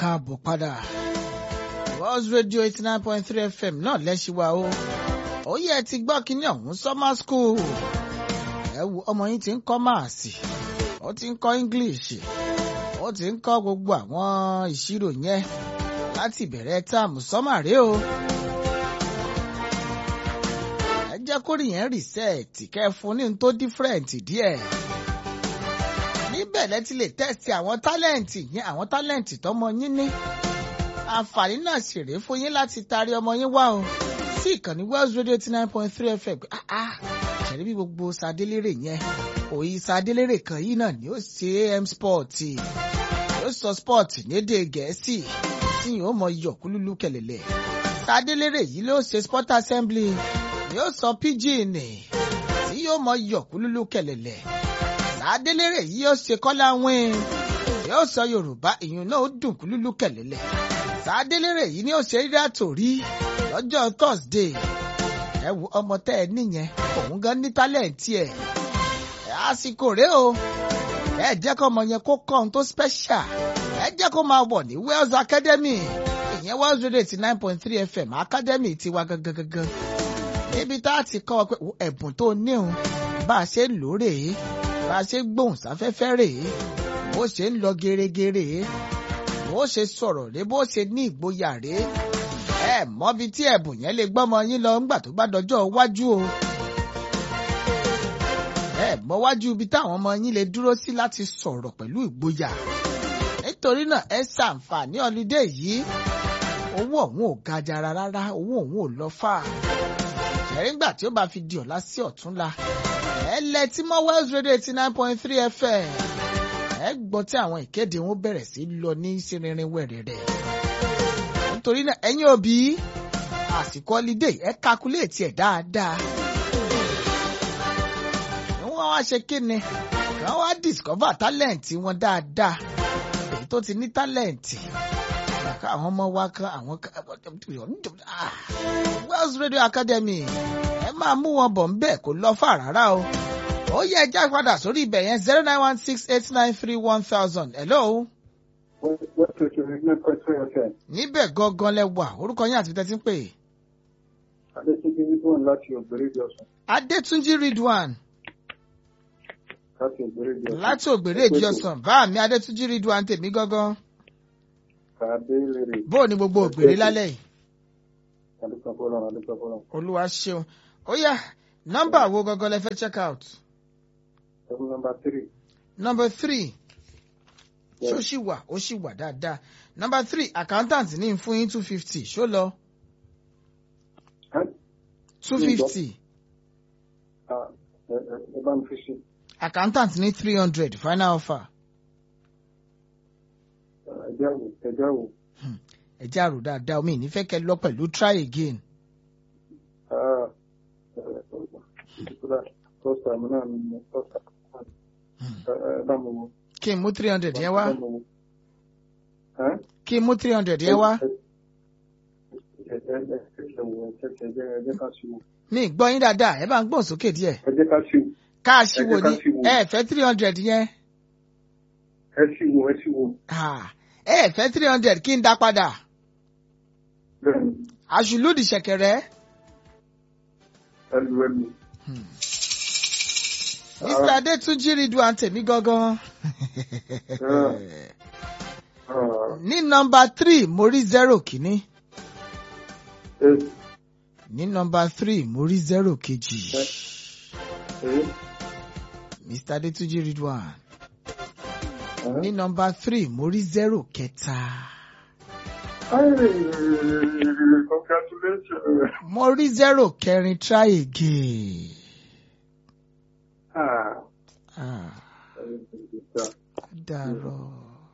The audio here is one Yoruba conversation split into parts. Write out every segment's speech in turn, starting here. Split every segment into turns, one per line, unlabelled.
káàbọ̀ padà. World Radio eighty nine point three FM náà lẹ́sìwá o. Ó yẹ ti gbọ́ kínní ọ̀hún summer school. Ẹ wo ọmọ yín ti ń kọ́ máàsì, ó ti ń kọ́ English, ó ti ń kọ́ gbogbo àwọn ìṣirò yẹn láti ìbẹ̀rẹ̀ táàmù sọ́mà rèé o. Ẹ jẹ́ kórìí yẹn rìsẹ́ẹ̀tì kẹ́ ẹ fún ní n tó dífẹ́rẹ̀ǹtì díẹ̀ níbẹ̀ lẹ ti lè tẹ́sí àwọn tálẹ̀ǹtì yẹn àwọn tálẹ̀ǹtì tọmọ yín ní. àǹfààní náà sì rèé fún yín láti taari ọmọ yín wá o sí ìkànnì Wells Radio eighty nine point three FM ṣẹ̀rí bí gbogbo sadélérè yẹn òyì sadélérè kan yìí náà ni ó ṣe am sport yóò sọ sport lédè gẹ̀ẹ́sì tí yóò mọ yọ̀kúlúlú kẹlẹ̀lẹ̀ sadélérè yìí ló ṣe sport assembly yóò sọ pidgin tí yóò mọ yọ̀kúlúlú kẹlẹ̀lẹ̀ adélèrè yìí yóò ṣe kọ́lá wín yóò sọ yorùbá ìyún náà ó dùn kúlúlú kẹ̀lẹ́lẹ̀ sàdélèrè yìí ni ó ṣe rírà torí lọ́jọ́ thursday ẹ wo ọmọ tẹ́ ẹ níyẹn òun gan ní tálẹ̀ǹtì ẹ̀ àsìkò rèé o ẹ jẹ́ kó ọmọ yẹn kó kọ́ ohun tó special ẹ jẹ́ kó máa wọ̀ ní Wells Academy ìyẹn Wells Radio eighty nine point three FM Academy tiwa gangan gangan níbi tá a ti kọ́ ọ pé ẹ̀bùn tó ní òun bá a ṣe ń lò rèé bá a ṣe gbóhùn sáfẹ́fẹ́ rèé bó ṣe ń lọ gerégere bó ṣe sọ̀rọ̀ rèé bó ṣe ní ìgboyà rèé ẹ mọ́bi tí ẹ̀bùn yẹn lè gbọ́mọ yín lọ ńgbà tó bá dọjọ́ iwájú o ẹ mọ wájú ibi táwọn ọmọ yín lè dúró sí láti sọ̀rọ̀ pẹ̀lú ìgboyà nítorí náà ẹ ṣàǹfààní ọlídé yìí owó ọ̀hún ò ga jara rárá owó ọ̀hún ò lọ fà ṣẹ̀ríngbà tí ó bá fi di ọ̀la sí ọ̀túnla ẹ lẹ tí mọ Wells Radio eighty nine point three FM ẹ gbọ́ tí àwọn ìkéde wọn bẹ̀rẹ̀ sí lọ ní sírinrin wẹ̀rẹ̀rẹ̀ nítorí náà ẹ̀yin òbí àsìkò ọlídé ẹ kakuléètì ẹ̀ dáadáa wọ́n wá ṣe kíni wọ́n wá discover talent wọn dáadáa èyí tó ti ní talent àwọn ọmọ wa kan àwọn Wells Radio Academy ẹ máa mú wọn bọ̀ ńbẹ̀ kó lọ fà rárá o. ó yẹ ẹja padà sórí ibẹ̀ yẹn zero nine one six eight nine three one thousand hello. níbẹ̀ gangan lẹ wà orúkọ yín àti tẹ́tí ń pè.
Adétúnjí Ridwan láti Ògbèrè Ìjọsìn.
Adétúnjí Ridwan
Láti Ògbèrè Ìjọsìn.
láti Ògbèrè Ìjọsìn bá mi Adétúnjí Ridwan tèmi gangan.
Kàdé lèrè.
bó o ní gbogbo Ògbèrè lálẹ́ yìí.
Adúpẹ́ fọlọ́run, adúpẹ́ fọlọ́run.
olúwa ṣeun ó yá nọ́mbà wo gangan lẹ fẹ́ check out.
Ẹ̀rù nọmba tírì.
number three
Yes.
ṣó ṣì wà ó ṣì wà dáadáa number three accountant ní ń fún yín two fifty ṣó lọ two fifty
Ẹ bá mi fi sí.
accountant ní three hundred final offer
Ẹjẹ́ wò, ẹjẹ́ wò.
ẹ jẹ́ àrò dáadáa omi ìnífẹ́ kẹ́ lọ pẹ̀lú try again
First time náà ni mo first time. Ẹ bá mi wo.
kí n mú three hundred yẹn wá
Ẹ bá mi wo. Ẹ́
kí n mú three hundred yẹn wá
Ẹ jẹ́ ẹ jẹ́ wò, ẹ jẹ́ ẹ jẹ́ ẹ jẹ́ ká sí wò.
mi ì gbọ́ yín dáadáa ẹ bá ń gbọ́n sókè díẹ̀
Ẹ jẹ́ ká sí wò.
káàṣì
Ẹ
wo
jẹ́ ká
ni
sì wò.
ẹ fẹ́ three hundred yẹn
Ẹ sí wò, ẹ sí wò.
Ah, ẹ fẹ́ three hundred kí n dá padà
Bẹ́ẹ̀ni,
àṣùlùdì ṣẹ̀kẹ̀rẹ̀.
ẹ lu ẹ lu.
Mr. Adétúnjí Ridwan tèmi gangan.
Ah,
ní nọmba three mo rí zero kìíní
ẹ
ní nọmba three mo rí zero kejì
ẹ
Mr. Adétúnjí Ridwan
ẹ.
ní nọmba three mo rí zero kẹta
Hey, congratulations.
mo rí zero kẹrin try again.
Ah,
Ah,
uh,
dàrọ.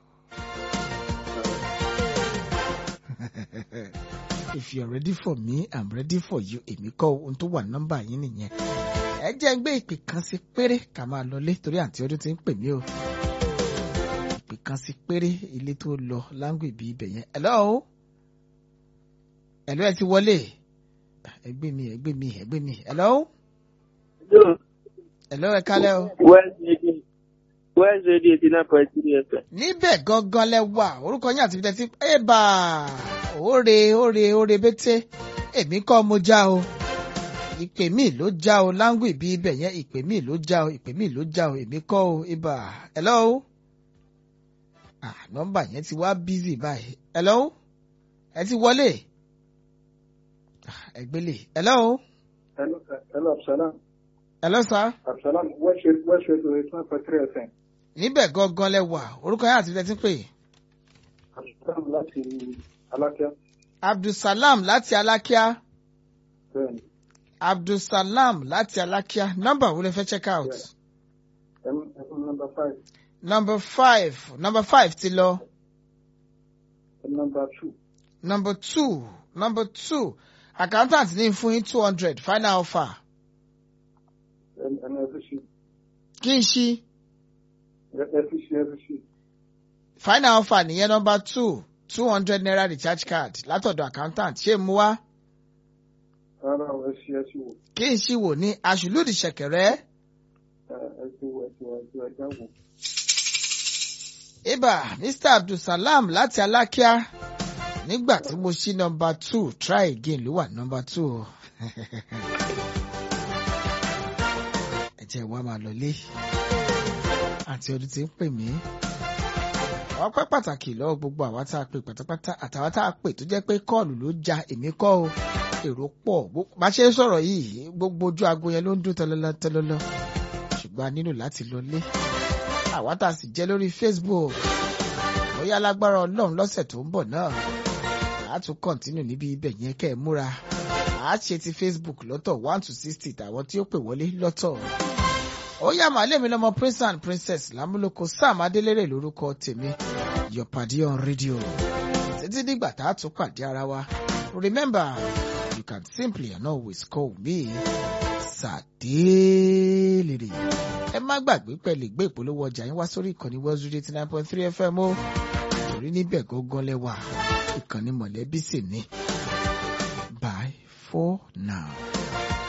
If you're ready for me, I'm ready for you. Èmi kọ́ ohun tó wà nọ́mbà yín nìyẹn. Ẹ jẹ́ ń gbé ìpè kan sí péré ká máa lọlé torí àǹtí ọdún ti ń pè mí o. Ìpè kan sí péré ilé tó lọ láńgbèbí ibẹ̀ yẹn. Hello? Hello ẹ ti wọlé. Ẹgbẹ́ mi, ẹgbẹ́ mi, ẹgbẹ́ mi. Hello? Hello ẹ kálẹ́ o.
Well,
West Radio eighty nine point three FM.
níbẹ̀ gangan lẹ wà orúkọ yín àti ibi tẹ́tí ẹ̀bà òre òre òre bété èmi kọ́ mo já o ìpè mí ló já o láńgù ìbí ibẹ̀ yẹn ìpè mí ló já o ìpè mí ló já o èmi kọ́ o ibà hello ah nọ́mbà yẹn ti wá bízì báyìí hello ẹ ti wọlé Ah, ẹ gbélé hello
Hello, sir. Hello, Absalam.
hello sir
Absalam, West Radio West Radio eighty nine point three FM.
níbẹ̀ gangan lẹ wà orúkọ yẹn àti ibi tẹ́tí pè
Absalam láti Alákíá.
abdulsalam láti alákíá.
Bẹ́ẹ̀ni,
abdulsalam láti alákíá nọ́mbà wo lè fẹ́ check out
M M number five,
number five number five ti lọ
M number two,
number two number two accountant ní fún yín two hundred final offer
M M FCC,
kí n ṣí
FCC, FCC.
final offer nìyẹn number two two hundred naira recharge card látọ̀dọ̀ accountant ṣé mu wá
Rárá o, FCC, FCC wò.
kí n ṣí wò ní aṣùlùdì ṣẹ̀kẹ̀rẹ̀
FCC wò, FCC wò, FCC wò, ẹja wò.
ibà mr abdulsalam láti alákíá nígbà tí mo ṣí number two try again ló wà number two o. ẹ jẹ́ wá máa lọlé àti ọdún tí ń pè mí. àwọn pẹ́ pàtàkì lọ́wọ́ gbogbo àwa tá a pè pátápátá àtàwa tá a pè tó jẹ́ pé kọ́ọ̀lù ló ja èmi kọ́ o èrò pọ̀ Bó- bá ṣe ń sọ̀rọ̀ yìí gbogbo ojú aago yẹn ló ń dún tọ́lọ́lọ́ tọ́lọ́lọ́ ṣùgbọ́n a nílò láti lọlé àwa tá a sì jẹ́ lórí Facebook bóyá lágbára ọlọ́run lọ́sẹ̀ tó ń bọ̀ náà a tún kọ́ntínú níbi ibẹ̀ yẹn kẹ́ ẹ múra a ṣe ti Facebook lọ́tọ̀ one to sixty tàwọn tí ó pè wọlé lọ́tọ̀ ó yá màálé mi lọ́mọ prince and princess lámúlòkọ sam adélèrè lórúkọ tèmi your padi on radio títí dìgbà tá a tún pàdé ara wa remember you can simply and always call me sàdélèrè ẹ má gbàgbé pẹ̀lú ìgbé ìpolówó ọjà yín wá sórí ìkànnì World Radio eighty nine point three FM o torí níbẹ̀ gángan lẹ́wà ìkànnì mọ̀lẹ́bí sì ni bye for now.